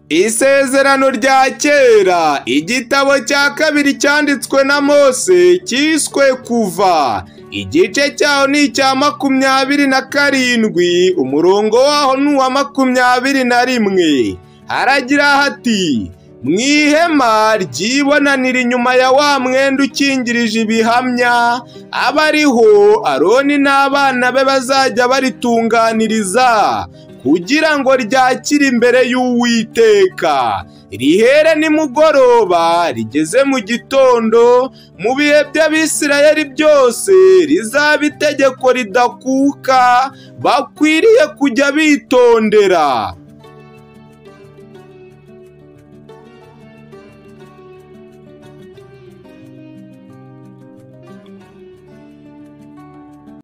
Isezerano rya kera igitabo cya kabiri cyanditswe na Mose cyiswe kuva igice cyaho ni icya makumyabiri na karindwi umurongo waho ni uwa makumyabiri na rimwe haragira hati mu ihema ryibonanira inyuma ya wa mwenda ukingirije ibihamya aba ariho aroni n'abana be bazajya baritunganiriza kugira ngo ryakire imbere y'uwiteka rihere nimugoroba rigeze mu gitondo mu bihe by'abisirayeli byose rizaba itegeko ridakuka bakwiriye kujya bitondera